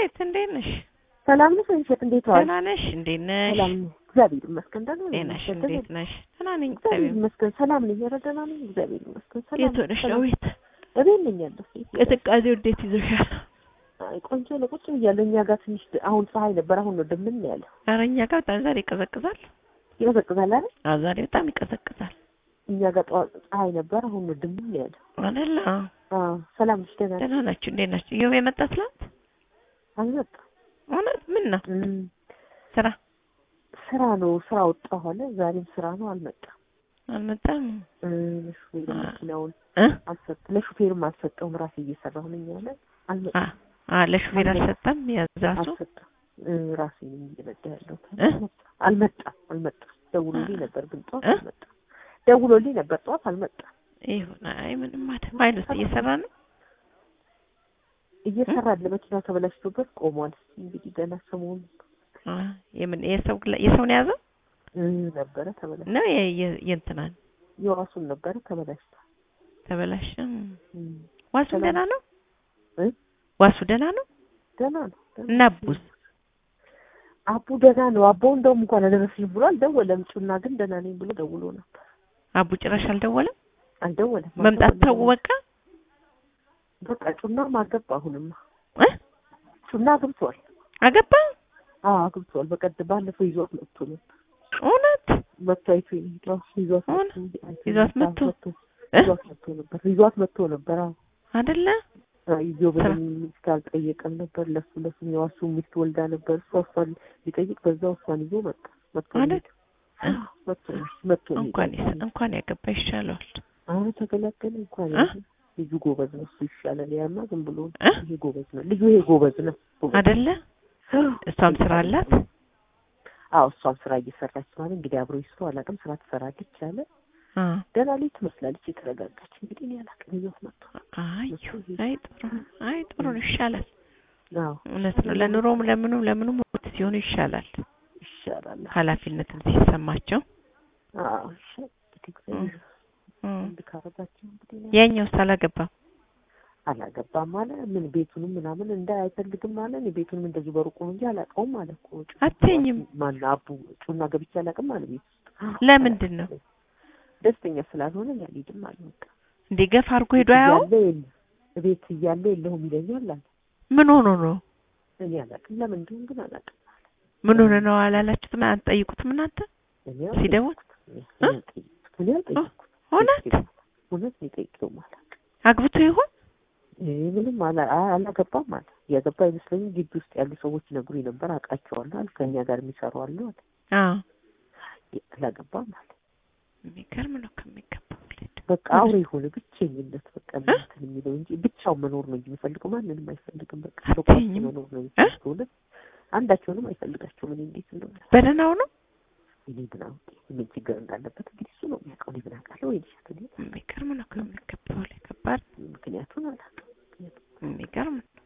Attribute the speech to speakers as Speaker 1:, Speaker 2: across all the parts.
Speaker 1: አቤት፣ እንዴት ነሽ?
Speaker 2: ሰላም ነሽ ወይንሸት? እንዴት ዋልሽ?
Speaker 1: ደህና ነሽ? እንዴት ነሽ?
Speaker 2: ሰላም ነኝ፣ እግዚአብሔር ይመስገን። ደህና ነኝ።
Speaker 1: እንዴት ነሽ?
Speaker 2: ወይንሸት፣
Speaker 1: እንዴት ነሽ? ደህና ነኝ።
Speaker 2: እግዚአብሔር
Speaker 1: እግዚአብሔር
Speaker 2: ይመስገን። ሰላም ነኝ። ኧረ ደህና ነኝ፣ እግዚአብሔር ይመስገን። ሰላም
Speaker 1: የት ሆነሽ ነው? ቤት
Speaker 2: እቤት ነኝ ያለሁት።
Speaker 1: ቅዝቃዜው እንዴት ይዞሻል?
Speaker 2: አይ ቆንጆ ነው። ቁጭ ብያለሁ። እኛ ጋር ትንሽ አሁን ፀሐይ ነበር፣ አሁን ነው ደምን ያለው።
Speaker 1: ኧረ እኛ ጋር በጣም ዛሬ ይቀዘቅዛል።
Speaker 2: ይቀዘቅዛል አይደል?
Speaker 1: አዎ ዛሬ በጣም ይቀዘቅዛል።
Speaker 2: እኛ ጋር ጠዋት ፀሐይ ነበር፣ አሁን ነው ደምን ያለው።
Speaker 1: አይደለ?
Speaker 2: አዎ ሰላም ነሽ? ደህና ነሽ?
Speaker 1: ደህና ናችሁ? እንዴት ናችሁ? እዮብ የመጣ ትላንት?
Speaker 2: አልመጣም።
Speaker 1: እውነት? ምን ነው
Speaker 2: እም፣
Speaker 1: ስራ
Speaker 2: ስራ ነው። ስራ ወጣሁ አለ። ዛሬም ስራ ነው። አልመጣም።
Speaker 1: አልመጣም?
Speaker 2: እ፣ ለሹፌር
Speaker 1: አ-
Speaker 2: መኪናውን
Speaker 1: እ?
Speaker 2: አልሰጥ ለሹፌርም አልሰጠውም። ራሴ እየሰራሁ ነኝ አለ። አልመጣም።
Speaker 1: አ አ ለሹፌር አልሰጠም? ያዛሱ
Speaker 2: አልሰጠም። እ፣ ራሴ ነኝ እየነዳ ያለሁት።
Speaker 1: እ?
Speaker 2: አልመጣም አልመጣም። ደውሎልኝ ነበር ግን ጠዋት
Speaker 1: እ?
Speaker 2: አልመጣም። ደውሎልኝ ነበር ጠዋት አልመጣም።
Speaker 1: ይሁን። አይ ምንም ማለት ፋይል ውስጥ እየሰራ ነው።
Speaker 2: እየሰራ ለመኪናው ተበላሽቶበት ቆሟል። እንግዲህ ገና ሰሞኑን
Speaker 1: አ የምን የሰው ግላ- የሰው ነው የያዘው
Speaker 2: እ፣ ነበረ ተበላሽ
Speaker 1: ነው የ- የ- የእንትናን
Speaker 2: የዋሱን ነበረ ተበላሽቷል።
Speaker 1: ተበላሸ።
Speaker 2: እም፣
Speaker 1: ዋሱ
Speaker 2: ሰላም።
Speaker 1: ደህና ነው።
Speaker 2: እ?
Speaker 1: ዋሱ ደህና ነው
Speaker 2: ደህና ነው ደህና
Speaker 1: እና
Speaker 2: ነው።
Speaker 1: አቡስ
Speaker 2: አቡ ደህና ነው። አቦ እንደውም እንኳን አደረስልኝ ብሎ አልደወለም። ጩና ግን ደህና ነኝ ብሎ ደውሎ ነበር።
Speaker 1: አቡ ጭራሽ አልደወለም።
Speaker 2: አልደወለም።
Speaker 1: መምጣት ተው
Speaker 2: አልደወለም።
Speaker 1: በቃ
Speaker 2: በቃ ጩናም አገባ። አሁንማ
Speaker 1: እ?
Speaker 2: ጩና አግብቷል።
Speaker 1: አገባ
Speaker 2: አዎ አግብቷል። በቀደም ባለፈው ይዟት መጥቶ ነበር።
Speaker 1: እውነት
Speaker 2: መጥቶ አይቶ ነው ይዟት
Speaker 1: እውነ?
Speaker 2: መጥቶ አይቶ
Speaker 1: ይዟት
Speaker 2: ነበር።
Speaker 1: መጥቶ?
Speaker 2: መጥቶ
Speaker 1: እ?
Speaker 2: ይዟት መጥቶ ነበር። ይዟት መጥቶ ነበር። አዎ
Speaker 1: አይደለ
Speaker 2: ይዞ በምን ሚስት አልጠየቀም ነበር። ለሱ ለሱ የዋሱ ሚስት ወልዳ ነበር። እሷ እሷን ሊጠይቅ በዛው እሷን ይዞ መጣ። መጥቶ
Speaker 1: አይደል?
Speaker 2: ሄደ። መጥቶ መጥቶ ሄደ።
Speaker 1: እንኳን ይስ- እንኳን ያገባ ይሻለዋል።
Speaker 2: አሁን ተገላገለ። እንኳን
Speaker 1: እ?
Speaker 2: ያለ ልጁ ጎበዝ ነው። እሱ ይሻላል። ያማ ዝም ብሎ ነው።
Speaker 1: እ?
Speaker 2: ይሄ ጎበዝ ነው። ልጁ ይሄ ጎበዝ ነው። ጎበዝ
Speaker 1: አይደለ እሷም ስራ አላት።
Speaker 2: አዎ እሷም ስራ እየሰራች ማለት እንግዲህ አብሮ ይስሩ አላውቅም። ስራ ትሰራለች አለ።
Speaker 1: አ
Speaker 2: ደህና ልጅ ትመስላለች። የተረጋጋች እንግዲህ እኔ አላውቅም። ይዞት መጥቶ
Speaker 1: አይ አይ ጥሩ አይ ጥሩ ነው ይሻላል።
Speaker 2: አዎ
Speaker 1: እውነት ነው። ለኑሮም ለምኑም ለምኑም ወጥ ሲሆኑ ይሻላል።
Speaker 2: ይሻላል።
Speaker 1: ኃላፊነትም ሲሰማቸው
Speaker 2: አዎ እሺ እንግዲህ እግዚአብሔር
Speaker 1: እም።
Speaker 2: አንድ ካረጋቸው እንግዲህ እኔ
Speaker 1: ያኛውስ አላገባም።
Speaker 2: አላገባም አለ። ምን ቤቱንም ምናምን እንዳ አይፈልግም አለ። እኔ ቤቱንም እንደዚሁ በሩቁ ነው እንጂ አላውቀውም አለ እኮ ጩ-
Speaker 1: አትይኝም።
Speaker 2: ማነው አቡ ጩና ገብቼ አላውቅም አለ ቤት ውስጥ
Speaker 1: ለምንድን ነው
Speaker 2: ደስተኛ ስላልሆነ እኔ አልሄድም አለ። በቃ
Speaker 1: እንዴ ገፋ አድርጎ ሄዶ አያው
Speaker 2: እያለ የለ- ቤት እያለ የለሁም ይለኛል አለ።
Speaker 1: ምን ሆኖ ነው
Speaker 2: እኔ አላውቅም ለምን እንደሆነ ግን አላውቅም።
Speaker 1: ምን ሆነ ነው አላላችሁትም? አትጠይቁትም እናንተ
Speaker 2: እኔ
Speaker 1: ሲደውል
Speaker 2: አልጠየቅኩትም። እኔ አልጠየቅኩትም። እኔ አልጠየቅኩትም።
Speaker 1: እውነት
Speaker 2: እውነት ነው የጠየቅነውም አላውቅም።
Speaker 1: አግብቶ ይሆን
Speaker 2: እኔ ምንም አላ- አ- አላገባም አለ። ያገባ አይመስለኝም። ግቢ ውስጥ ያሉ ሰዎች ይነግሩኝ ነበር። አውቃቸዋለሁ አለ። ከእኛ ጋር የሚሰሩ አሉ አለ።
Speaker 1: አዎ
Speaker 2: አላገባም አለ።
Speaker 1: የሚገርም ነው ከሚገባው ልጅ
Speaker 2: በቃ አውሬ የሆነ ብቸኝነት በቃ እንትን የሚለው እንጂ ብቻውን መኖር ነው እንጂ የሚፈልገው ማንንም አይፈልግም። በቃ ተቋርጦ
Speaker 1: አትይኝም?
Speaker 2: መኖር ነው የሚፈልገው። እውነት አንዳቸውንም አይፈልጋቸውም። እኔ እንዴት እንደሆነ
Speaker 1: በደህናው ነው
Speaker 2: እኔ ምን አውቄ ምን ችግር እንዳለበት እንግዲህ እሱ ነው የሚያውቀው። እኔ ምን አውቃለሁ? ወይ ልሻት እኔ
Speaker 1: የሚገርም ነው ከሚገባው ላይ ከባድ
Speaker 2: ምክንያቱን አላውቅም። ምክንያቱም
Speaker 1: የሚገርም ነው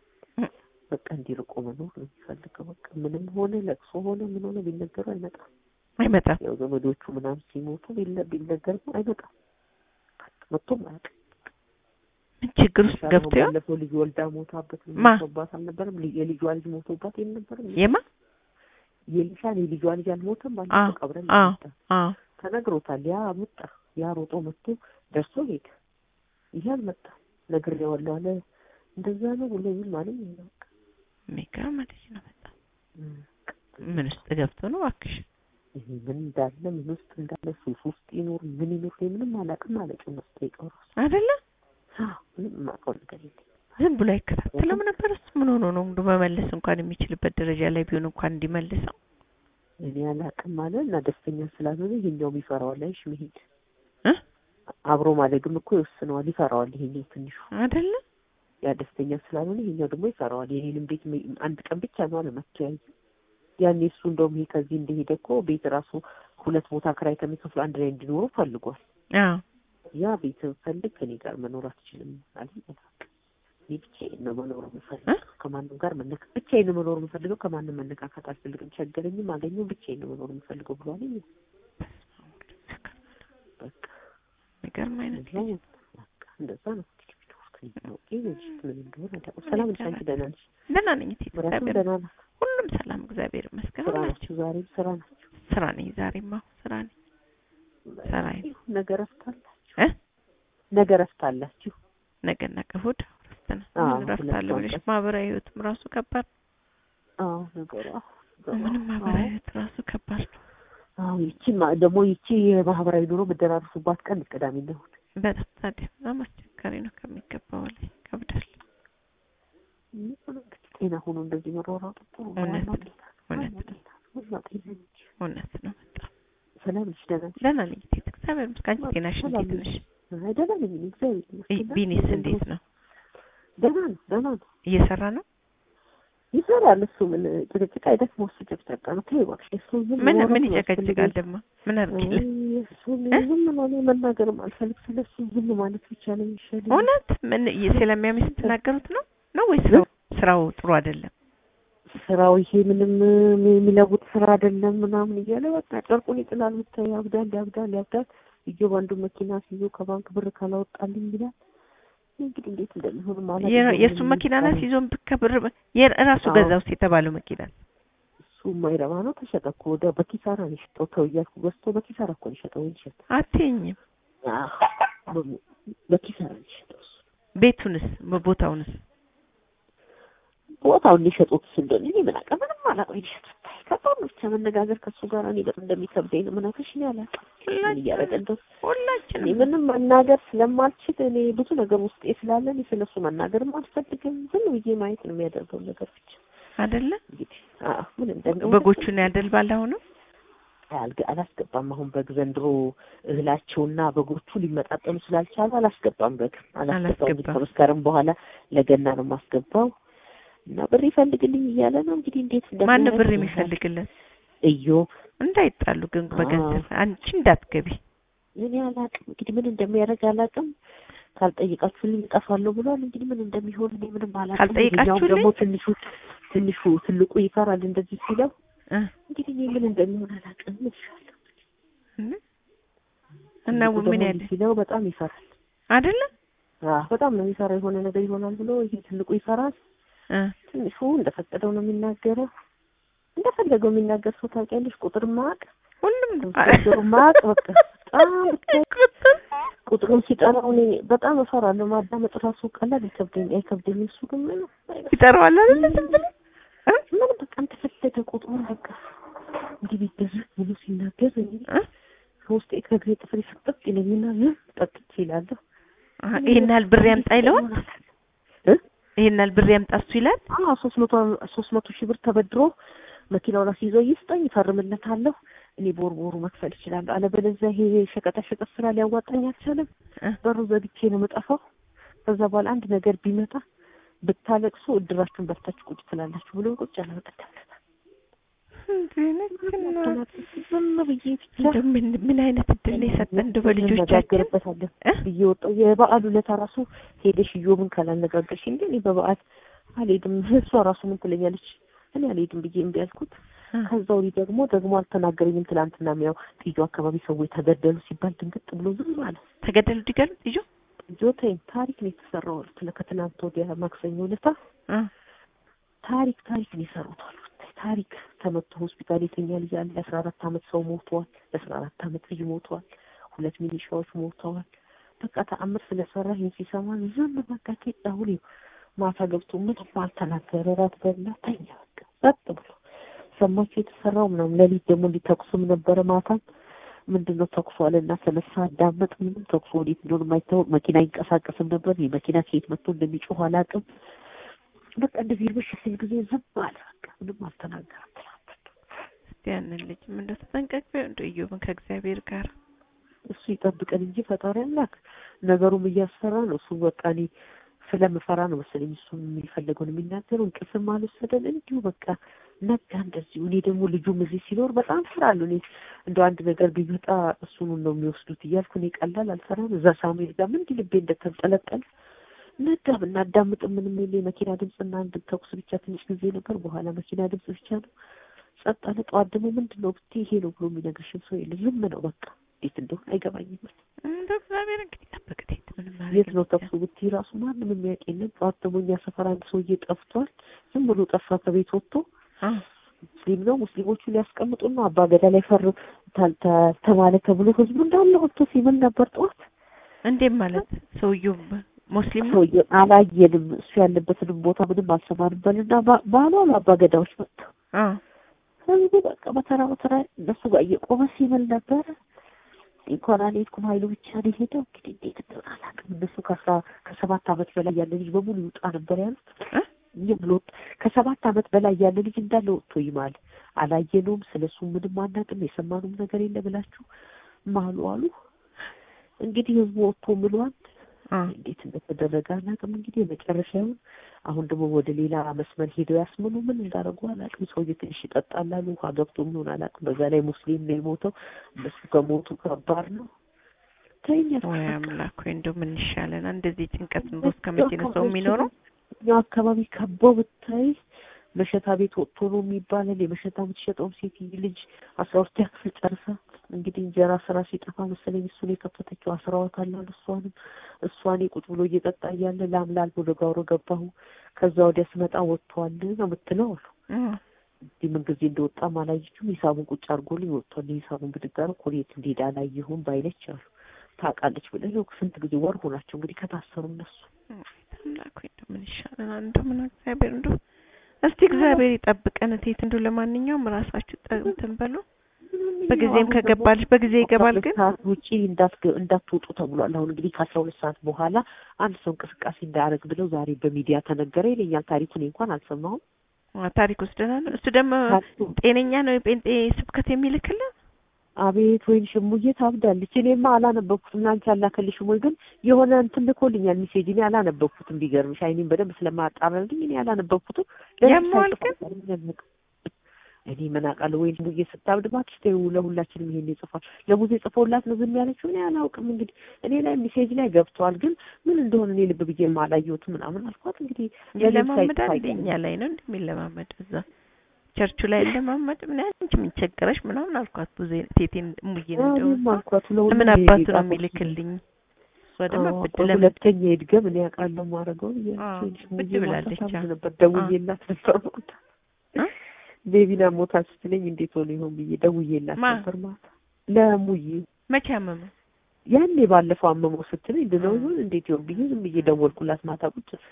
Speaker 2: በቃ እንዲርቆ መኖር ነው የሚፈልገው። በቃ ምንም ሆነ ለቅሶ ሆነ ምን ሆነ ቢነገሩ አይመጣም።
Speaker 1: አይመጣም
Speaker 2: ያው ዘመዶቹ ምናምን ሲሞቱ ቢለ ቢነገር አይመጣም። መጥቶም አያውቅም።
Speaker 1: ምን ችግር ውስጥ ገብቶ ይሆን
Speaker 2: ባለፈው ልጅ ወልዳ ሞታበት
Speaker 1: ማ?
Speaker 2: ሞቶባት አልነበረም? ልጅ- የልጇ ልጅ ሞቶባት የነበረም
Speaker 1: የማ
Speaker 2: የሊሻን የልጇ ልጅ አልሞተም።
Speaker 1: አ
Speaker 2: ባለፈው ቀብረን
Speaker 1: አ
Speaker 2: መጣ
Speaker 1: አ
Speaker 2: ተነግሮታል። ያ መጣ ያ ሮጦ መጥቶ ደርሶ ሄደ። ይሄ አልመጣም። ነግሬዋለሁ አለ። እንደዛ ነው ብሎ ይል ማለት ነው። በቃ
Speaker 1: የሚገርም ልጅ ነው በጣም
Speaker 2: እም፣
Speaker 1: ምን ውስጥ ገብቶ ነው እባክሽ
Speaker 2: ይሄ ምን እንዳለ ምን ውስጥ እንዳለ ሱስ ውስጥ ይኖር ምን ይኖር እኔ ምንም አላውቅም ማለት ነው። ጠይቀው ራሱ
Speaker 1: አይደለ
Speaker 2: ምንም የማውቀው ነገር የለም።
Speaker 1: ዝም ብሎ አይከታተልም ነበር እሱ ምን ሆኖ ነው እንዱ መመለስ እንኳን የሚችልበት ደረጃ ላይ ቢሆን እንኳን እንዲመልሰው
Speaker 2: እኔ አላውቅም ማለት እና ደስተኛ ስላልሆነ ይሄኛውም ይፈራዋል። አይሽ መሄድ
Speaker 1: እ
Speaker 2: አብሮ ማደግም እኮ ይወስነዋል። ይፈራዋል ይሄኛው ትንሹ
Speaker 1: አይደለ
Speaker 2: ያ ደስተኛ ስላልሆነ ይሄኛው ደግሞ ይፈራዋል። የኔንም ቤት መ- አንድ ቀን ብቻ ነው አለ መጥቶ ያየ ያኔ እሱ እንደውም ይሄ ከዚህ እንደሄደ እኮ ቤት ራሱ ሁለት ቦታ ክራይ ከሚከፍሉ አንድ ላይ እንዲኖሩ ፈልጓል።
Speaker 1: አዎ
Speaker 2: ያ ቤት ፈልግ ከኔ ጋር መኖር አትችልም አለ። እኔ ብቻዬን ነው መኖር የምፈልገው ከማንም ጋር መነካ ብቻዬን ነው መኖር የምፈልገው ከማንም መነካካት አልፈልግም። ቸገረኝም አገኘው ብቻዬን ነው መኖር የምፈልገው ብሏል። በቃ
Speaker 1: የሚገርም አይነት
Speaker 2: እንደዛ ነው። በቃ እንደዛ ነው እንግዲህ የሚኖሩት ኦኬ ምን እንደሆነ አላውቅም። ሰላም ነሽ አንቺ? ደህና ነሽ?
Speaker 1: ደህና ነኝ እቴ
Speaker 2: ምራቱም
Speaker 1: እግዚአብሔር
Speaker 2: ደህና ናት?
Speaker 1: ሁሉም ሰላም እግዚአብሔር ይመስገን።
Speaker 2: ስራ
Speaker 1: ሁላችሁ
Speaker 2: ናችሁ? ዛሬም ስራ ናችሁ?
Speaker 1: ስራ ነኝ ዛሬማ ስራ ነኝ። ስራዬ ነው።
Speaker 2: ነገ እረፍት አላችሁ?
Speaker 1: እ
Speaker 2: ነገ እረፍት አላችሁ?
Speaker 1: ነገና እሑድ እረፍት ነው።
Speaker 2: አዎ፣
Speaker 1: ምን እረፍት አለ
Speaker 2: ሁለቱም
Speaker 1: ብለሽ
Speaker 2: ቀን።
Speaker 1: ማህበራዊ ህይወትም ራሱ ከባድ ነው።
Speaker 2: አዎ ነገሩ አዎ ነገሩ
Speaker 1: ምንም
Speaker 2: አዎ።
Speaker 1: ማህበራዊ ህይወት ራሱ ከባድ ነው።
Speaker 2: አዎ ይቺን ማ- ደግሞ ይቺ የማህበራዊ ኑሮ የምደራርሱባት ቀን ቅዳሜ እና እሑድ
Speaker 1: በጣም ታዲያ በጣም አስቸጋሪ ነው ከሚገባው በላይ ይከብዳል።
Speaker 2: ምን እንግዲህ ጤና ሆኖ እንደዚህ መሯሯጡ ጥሩ ነው።
Speaker 1: እውነት
Speaker 2: ዋናው
Speaker 1: ነው።
Speaker 2: ጤና ነው።
Speaker 1: እውነት
Speaker 2: ዋናው ጤና ነው። ዋናው ጤና ነው እንጂ።
Speaker 1: እውነት ነው በጣም
Speaker 2: ሰላም ነሽ? ደህና ነሽ?
Speaker 1: ደህና ነኝ እቴ እግዚአብሔር ይመስገን። አንቺ ጤናሽ
Speaker 2: ሰላም
Speaker 1: እንዴት
Speaker 2: ነሽ?
Speaker 1: ነሽ?
Speaker 2: አይ ደህና ነኝ እኔ እግዚአብሔር
Speaker 1: ይ-
Speaker 2: ይመስገን።
Speaker 1: ቢኒስ እንዴት ነው?
Speaker 2: ደህና ነው ደህና ነው
Speaker 1: እየሰራ ነው?
Speaker 2: ይሰራል። እሱ ምን ጭቅጭቅ አይደክመው እሱ ጭቅጨቃ ነው። ተይው እባክሽ እሱ ዝም
Speaker 1: ምን
Speaker 2: ማውራት
Speaker 1: ምን
Speaker 2: ነው
Speaker 1: ይጨቀጭቃል
Speaker 2: ያስፈልገኝ።
Speaker 1: ደግሞ? ምን አድርጊል?
Speaker 2: አይ እሱን
Speaker 1: እ?
Speaker 2: ዝም ነው እኔ መናገርም አልፈልግ ስለሱ ዝም ማለት ብቻ ነው የሚሻለኝ።
Speaker 1: እውነት ምን ስለሚያምሽ ስትናገሩት ነው ነው ወይስ ስራው ስራው ጥሩ አይደለም?
Speaker 2: ስራው ይሄ ምንም የሚለውጥ ስራ አይደለም ምናምን እያለ በቃ ጨርቁን ይጥላል። ብታይ ያብዳል ያብዳል ያብዳል። እጆ በአንዱ መኪና ሲይዞ ከባንክ ብር ካላወጣልኝ ይላል። እንግዲህ እንዴት እንደሚሆን ማለት
Speaker 1: የ- የእሱ መኪና ናት ይዞን ከብር የራሱ
Speaker 2: አዎ።
Speaker 1: ገዛ ውስጥ የተባለው መኪና
Speaker 2: እሱ የማይረባ ነው። ተሸጠ እኮ ወደ በኪሳራ ነው የሸጠው። ተው እያልኩ ገዝቶ በኪሳራ እኮ ነው የሸጠው። ወይ ሸጥ
Speaker 1: አትይኝም።
Speaker 2: በኪሳራ ነው የሸጠው እሱ።
Speaker 1: ቤቱንስ ቦታውንስ
Speaker 2: ቦታውን ሊሸጡት እንደሆነ እኔ ምን አውቃ ምንም አላውቅም። ሊሸጡት ታይ ከባድ ነው ብቻ መነጋገር ከእሱ ጋር እኔ በጣም እንደሚከብደኝ ነው የምነግርሽ። እኔ አላውቅም ምን እያደረገ እንደው እኔ
Speaker 1: ሁላችንም
Speaker 2: ምንም መናገር ስለማልችል እኔ ብዙ ነገር ውስጤ ስላለ እኔ ስለሱ መናገርም አልፈልግም። ዝም ብዬ ማየት ነው የሚያደርገው ነገር ብቻ
Speaker 1: አይደለ
Speaker 2: እንግዲህ አዎ ምን እንደሚሆን
Speaker 1: በጎቹን ያደልባል አሁንም
Speaker 2: አልገ- አላስገባም። አሁን በግ ዘንድሮ እህላቸውና በጎቹ ሊመጣጠኑ ስላልቻሉ አላስገባም። በግ አላስገባም። እንግዲህ
Speaker 1: አላስገባም።
Speaker 2: ከመስከረም በኋላ ለገና ነው የማስገባው እና ብር ይፈልግልኝ እያለ ነው እንግዲህ እንዴት እንደሚሆን
Speaker 1: ማን ብር
Speaker 2: አይተናል።
Speaker 1: የሚፈልግልን
Speaker 2: እዮብ
Speaker 1: እንዳይጣሉ ግን በገንዘብ አንቺ እንዳትገቢ
Speaker 2: እኔ አላውቅም እንግዲህ ምን እንደሚያደርግ አላውቅም። ካልጠየቃችሁልኝ እጠፋለሁ ብሏል። እንግዲህ ምን እንደሚሆን እኔ ምንም አላውቅም።
Speaker 1: ካልጠየቃችሁልኝ?
Speaker 2: ይኸኛውም ደግሞ ትንሹ ትንሹ ትልቁ ይፈራል እንደዚህ ሲለው
Speaker 1: እ
Speaker 2: እንግዲህ እኔ ምን እንደሚሆን አላውቅም። ምን ይሻላል?
Speaker 1: እ እና
Speaker 2: ትልቁ
Speaker 1: ምን
Speaker 2: ደግሞ
Speaker 1: ያለ
Speaker 2: ሲለው በጣም ይፈራል።
Speaker 1: አይደለ
Speaker 2: አዎ በጣም ነው የሚፈራ። የሆነ ነገር ይሆናል ብሎ ይሄ ትልቁ ይፈራል።
Speaker 1: እ
Speaker 2: ትንሹ እንደፈቀደው ነው የሚናገረው። እንደፈለገው የሚናገር ሰው ታውቂያለሽ። ቁጥር ማቅ
Speaker 1: ሁሉም
Speaker 2: ቁጥር ማቅ በቃ በጣም ብታይ ቁጥሩን ሲጠራው እኔ በጣም እፈራለሁ። ማዳመጥ ራሱ ቀላል አይከብደኝ አይከብደኝ። እሱ ግን ምን
Speaker 1: ይጠራዋል አይደለ ዝም ብሎ እ
Speaker 2: ምን በቃ እንደፈለገ ቁጥሩን በቃ እንዲህ ቢደረግ ብሎ ሲናገር እኔ
Speaker 1: እ
Speaker 2: ከውስጤ ከእግሬ ጥፍሬ ፍጥጥ ይለኝና ዝም ጠጥቼ እላለሁ።
Speaker 1: አሀ፣ ይሄን ያህል ብር ያምጣ ይለዋል።
Speaker 2: እ
Speaker 1: ይሄን ያህል ብር ያምጣ እሱ ይላል።
Speaker 2: አዎ ሶስት መቶ ሶስት መቶ ሺህ ብር ተበድሮ መኪናውን አስይዞ ይስጠኝ፣ እፈርምለታለሁ። እኔ በወር በወሩ መክፈል እችላለሁ። አለበለዚያ ይሄ ሸቀጣ ሸቀጥ ስራ ሊያዋጣኝ አልቻለም።
Speaker 1: እ
Speaker 2: በሩ ዘግቼ ነው የምጠፋው። ከዛ በኋላ አንድ ነገር ቢመጣ ብታለቅሱ እድራችሁን በልታችሁ ቁጭ ትላላችሁ ብሎ ቁጭ ያለ በቀደም ዕለት
Speaker 1: እንዴ ነች
Speaker 2: ዝም ብዬ ብቻ
Speaker 1: እንደው ምን ምን አይነት እድል ነው የሰጠን እንደው በልጆቻችን
Speaker 2: እንነጋገርበታለን
Speaker 1: እ?
Speaker 2: ብዬ ወጣሁ። የበዓሉ ዕለት ራሱ ሄደሽ እዮብን ካላነጋገርሽ እንዴ እኔ በበዓል አልሄድም። እሷ ራሱ ምን ትለኛለች? እኔ አልሄድም ብዬ እምቢ አልኩት።
Speaker 1: እ፣
Speaker 2: ከዛ ወዲህ ደግሞ ደግሞ አልተናገረኝም። ትላንትና ያው ጥዩ አካባቢ ሰዎች ተገደሉ ሲባል ድንግጥ ብሎ ዝም አለ።
Speaker 1: ተገደሉ ዲገሉ ልጆ
Speaker 2: ጆተኝ ታሪክ ነው የተሰራው አሉት። ከትናንት ወዲያ ማክሰኞ ዕለት
Speaker 1: እ
Speaker 2: ታሪክ ታሪክ ነው የሰሩት አሉ። ታሪክ ተመቶ ሆስፒታል የተኛ ልጅ አለ። የአስራ አራት አመት ሰው ሞቷል። የአስራ አራት አመት ልጅ ሞቷል። ሁለት ሚሊሻዎች ሞተዋል። በቃ ተአምር ስለሰራ ይህን ሲሰማ ዝም በቃ ኬጣ ሁሌ ማታ ገብቶ ምንም አልተናገረ። ራት በላ ተኛ። በቃ ጸጥ ብሎ ሰማችሁ የተሰራው ምናምን። ሌሊት ደግሞ እንዲተኩስም ነበረ ማታም ምንድን ነው ተኩሱ አለና ተነሳ። አዳመጥ። ምንም ተኩሱ ወዴት እንደሆነ የማይታወቅ መኪና አይንቀሳቀስም ነበር። ይህ መኪና ከየት መጥቶ እንደሚጮህ አላውቅም። በቃ እንደዚህ ይርበሽ ሲል ጊዜ ዝም አለ። በቃ ምንም አልተናገረም። ትናንት
Speaker 1: እስቲ ያንን ልጅ ምን እንደው ተጠንቀቅ ቢሆን እንደው እዮብን ከእግዚአብሔር ጋር
Speaker 2: እሱ ይጠብቀን እንጂ ፈጣሪ አምላክ ነገሩም እያስፈራ ነው። እሱ በቃ እኔ ስለምፈራ ነው መሰለኝ እሱ የሚፈልገውን የሚናገረው። እንቅልፍም አልወሰደን እንዲሁ በቃ ነጋ እንደዚሁ። እኔ ደግሞ ልጁም እዚህ ሲኖር በጣም እፈራለሁ። እኔ እንደው አንድ ነገር ቢመጣ እሱን ነው የሚወስዱት እያልኩ እኔ ቀላል አልፈራም። እዛ ሳሙኤል ጋር ምን እንዲህ ልቤ እንደተንጠለጠለ ነጋ። ብናዳምጥ ምንም የለ የመኪና ድምፅና አንድ ተኩስ ብቻ ትንሽ ጊዜ ነበር። በኋላ መኪና ድምፅ ብቻ ነው። ጸጥ አለ። ጠዋት ደግሞ ምንድን ነው ብትይ ይሄ ነው ብሎ የሚነግርሽም ሰው የለ። ዝም ነው በቃ እንዴት እንደሆነ አይገባኝም።
Speaker 1: እንደው እግዚአብሔር እንግዲህ ጠብቅ እቴት ምንም ማድረግ
Speaker 2: የት ነው
Speaker 1: የሚቻል-
Speaker 2: ጠፍቶ ብትይ ራሱ ማንም የሚያውቅ የለም። ጠዋት ደግሞ እኛ ሰፈር አንድ ሰውዬ ጠፍቷል። ዝም ብሎ ጠፋ ከቤት ወጥቶ
Speaker 1: አ
Speaker 2: ሙስሊም ነው። ሙስሊሞቹ ሊያስቀምጡ ነው። አባ ገዳ ላይ ፈር ተ- ተ- ተማለ ተብሎ ህዝቡ እንዳለ ወጥቶ ሲምል ነበር ጠዋት።
Speaker 1: እንዴት ማለት ሰውየው ሙስሊም ነው?
Speaker 2: ሰውዬ አላየንም፣ እሱ ያለበትንም ቦታ ምንም አልሰማንም። በልና ባ- ባሏ አሉ አባ ገዳዎች መጥተው
Speaker 1: አ
Speaker 2: ህዝቡ በቃ በተራ በተራ እነሱ ጋር እየቆመ ሲምል ነበረ። እንኳን አልሄድኩም ኃይሉ ብቻ ነው የሄደው። እንግዲህ እንዴት እንደሆነ አላውቅም። እነሱ ከአስራ ከሰባት ዓመት በላይ ያለ ልጅ በሙሉ ይውጣ ነበር ያሉት።
Speaker 1: እ?
Speaker 2: ዝም ብሎ ከሰባት ዓመት በላይ ያለ ልጅ እንዳለ ወጥቶ ይማል። አላየነውም፣ ስለሱ ምንም አናውቅም፣ የሰማነውም ነገር የለ ብላችሁ ማሉ አሉ። እንግዲህ ህዝቡ ወጥቶ ምሏል።
Speaker 1: አ
Speaker 2: እንዴት እንደተደረገ አላውቅም። እንግዲህ የመጨረሻውን አሁን ደግሞ ወደ ሌላ መስመር ሄደው ያስምሉ ምን እንዳደረጉ አላውቅም። ሰውዬ ትንሽ ይጠጣላሉ፣ ውሃ ገብቶ ምን አላውቅም። በዛ ላይ ሙስሊም ነው የሞተው። እነሱ ከሞቱ ከባድ ነው። ተይኝ
Speaker 1: ወይ አምላክ ወይ እንደው ምን ይሻለናል? እንደዚህ ጭንቀት ኑሮ እስከ መቼ ነው ሰው የሚኖረው?
Speaker 2: እኛው አካባቢ ከበው ብታይ መሸታ ቤት ወጥቶ ነው የሚባላል። የመሸታ የምትሸጠውም ሴት ልጅ አስራ ሁለተኛ ክፍል ጨርሳ እንግዲህ እንጀራ ስራ ሲጠፋ መሰለኝ እሱን የከፈተችው አስራዋታል አሉ። እሷንም እሷን ቁጭ ብሎ እየጠጣ እያለ ላምላል ወደ ጋሮ ገባሁ። ከዛ ወዲያ ስመጣ ወጥቷል ነው የምትለው አሉ።
Speaker 1: አ
Speaker 2: እንዲህ ምን ጊዜ እንደወጣም አላየችም። ሂሳቡን ቁጭ አድርጎልኝ ወጥቷል። ሂሳቡን ብድግ አድርጎ ኮሌት እንዲሄድ አላየሁም ባይለች አሉ። ታውቃለች ብለህ ነው ስንት ጊዜ ወር ሆናቸው እንግዲህ ከታሰሩ እነሱ
Speaker 1: አምላክ ወይ እንደው ምን ይሻለናል? እንደው ምን እግዚአብሔር እንደው እስቲ እግዚአብሔር ይጠብቀን እቴት። እንደው ለማንኛውም ራሳችሁ ጠ- እንትን በሉ። በጊዜም
Speaker 2: አሁን
Speaker 1: ከገባልሽ በጊዜ
Speaker 2: ደግሞ
Speaker 1: ይገባል
Speaker 2: ከሁለት
Speaker 1: ግን
Speaker 2: ሰዓት ውጪ እንዳትገ- እንዳትወጡ ተብሏል። አሁን እንግዲህ ከአስራ ሁለት ሰዓት በኋላ አንድ ሰው እንቅስቃሴ እንዳያደርግ ብለው ዛሬ በሚዲያ ተነገረ ይለኛል። ታሪኩን እንኳን አልሰማሁም።
Speaker 1: አ፣ ታሪክ ወስደና ነው እሱ ደግሞ
Speaker 2: ታሪኩ
Speaker 1: ጤነኛ ነው የጴንጤ ስብከት የሚልክልን
Speaker 2: አቤት ወይን ሽሙዬ ታብዳለች። እኔማ አላነበብኩትም። አንቺ አላከልሽም ወይ? ግን የሆነ እንትን ልኮልኛል ሜሴጅ። እኔ አላነበብኩትም። ቢገርምሽ አይኔም በደንብ ስለማጣራልኝ እኔ አላነበብኩትም። ለምን
Speaker 1: ያመዋል ግን?
Speaker 2: ሳይጽፍ እኔ ምን አውቃለሁ? ወይን ሽሙዬ ስታብድ እባክሽ ተይው፣ ለሁላችንም ይሄን ይጽፋል። ለሙዜ ጽፎላት ነው ዝም ያለችው። እኔ አላውቅም። እንግዲህ እኔ ላይ ሜሴጅ ላይ ገብተዋል፣ ግን ምን እንደሆነ እኔ ልብ ብዬ አላየሁትም ምናምን አልኳት። እንግዲህ ለምን
Speaker 1: ይለማመዳል
Speaker 2: ሳይጽፍ
Speaker 1: እንደ እኛ ላይ ነው እንደሚለማመድ እዛ ቸርቹ ላይ ለማመድ ምን ያህል አንቺ ምን ቸገረሽ ምናምን አልኳት። ብዙ ቴቴን ሙዬን እንደው
Speaker 2: እኔም አልኳት ለሁሉም
Speaker 1: ምን
Speaker 2: ይሄ
Speaker 1: አባቱ ነው
Speaker 2: ጻፈው።
Speaker 1: የሚልክልኝ እሷ ደግሞ
Speaker 2: አዎ፣
Speaker 1: ብድ
Speaker 2: ቆይ
Speaker 1: ለምን
Speaker 2: ሁለተኛ ይድገም እኔ አውቃለሁ ማድረገው
Speaker 1: አዎ፣ ብድ ብላለች። አዎ።
Speaker 2: ነበር ደውዬላት ነበር ማታ
Speaker 1: እ?
Speaker 2: ቤቢና ሞታ ስትለኝ እንዴት ሆነ ይሆን ብዬ ደውዬላት
Speaker 1: ማ?
Speaker 2: ነበር ማታ ለሙዬ
Speaker 1: መቼ አመመ?
Speaker 2: ያኔ ባለፈው አመመው ስትለኝ ድነው ይሆን እንዴት ይሆን ብዬ ዝም ብዬ ደወልኩላት ማታ ቁጭ ስል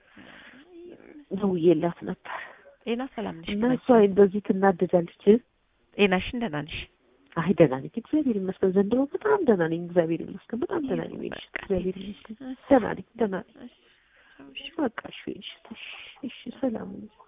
Speaker 2: ደውዬላት ነበር
Speaker 1: ጤና ሰላም ነሽ?
Speaker 2: እና
Speaker 1: ግን
Speaker 2: እሷ እንደዚህ ትናደዳለች
Speaker 1: ጤናሽን ደህና ነሽ?
Speaker 2: አይ ደህና ነኝ እግዚአብሔር ይመስገን ዘንድሮ በጣም ደህና ነኝ እግዚአብሔር ይመስገን በጣም ደህና ነኝ ወይኔ
Speaker 1: በቃ
Speaker 2: እግዚአብሔር ይመስገን
Speaker 1: እሺ፣
Speaker 2: ደህና ነኝ ደህና ነኝ
Speaker 1: እሺ፣ እሺ።
Speaker 2: በቃ እሺ እሺ እሺ ሰላም ነኝ